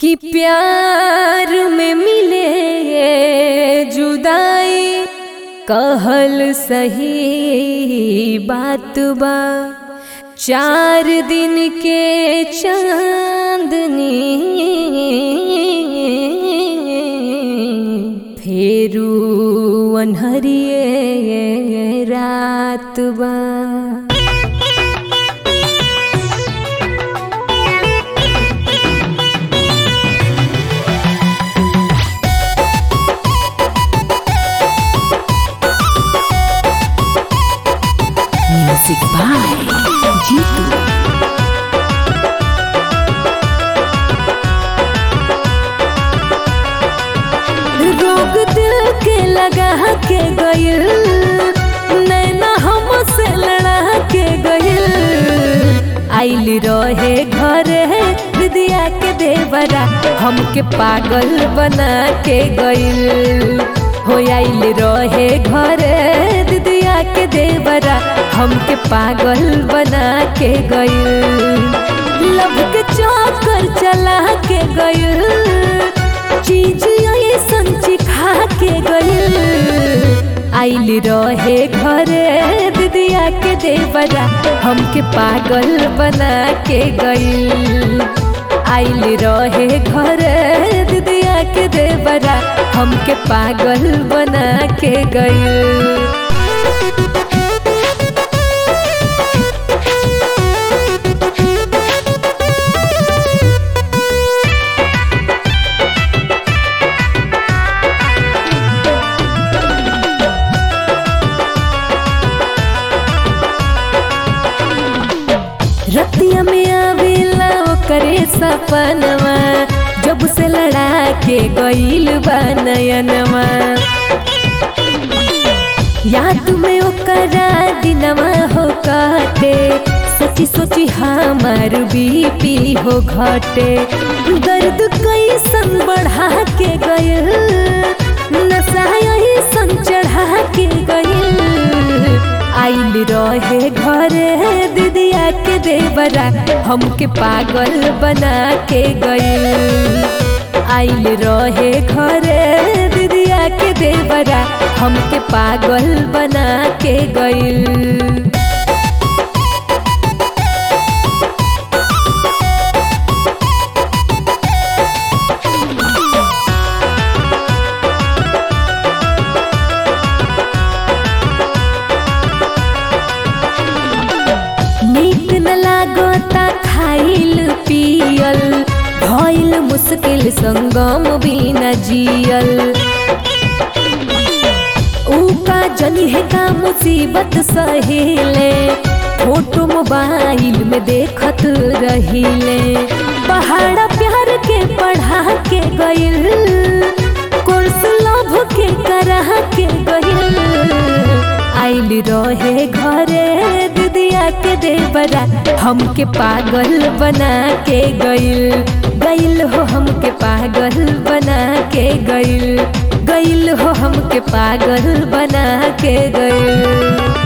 कि प्यार में मिले जुदाई कहल सही बात बा चार दिन के चांदनी फेरू अनहरिए रात बा Music by Jitu. रोग दिल के लगा के गइल नैना हमसे लड़ा के गइल आइल रहे घरे दिदिया के देवरा हमके पागल बना के गइल हो आइल रहे घरे दिदिया के देवरा हमके पागल बना के गइल लब के चौकर चला के गइल चीज ऐसन चिखा के गइल आइल रहे घरे दिदिया के देवरा हमके पागल बना के गइल आइल रहे घरे दिदिया के देवरा हमके पागल बना के गइल रतिया में आवेला ओकरे सपनवा जब से लड़ा के गइल बा नयनवा याद में ओकरा दिनवा हो काटे सोची सोची हमार बीपी हो घटे दर्द कैसन बढ़ा के गइल नशा ऐसन चढ़ा के गइल आइल रहे घरे दिदिया के देवरा हमके पागल बना के गइल आइल रहे घरे दिदिया के देवरा हमके पागल बना के गइल नीक न लागता खाइल पियल भइल मुश्किल संगम भी न जियल ऊका जनी है का मुसीबत सहेले फोटो मोबाइल में देखत रहिले पहाड़ा प्यार के पढ़ा के गइल कोर्स लभ के करा के गइल आइल रहे घरे दिदिया के देवरा हमके पागल बना के गइल गइल हो हमके पागल बना के गइल गइल हो हमके पागल बना के गइल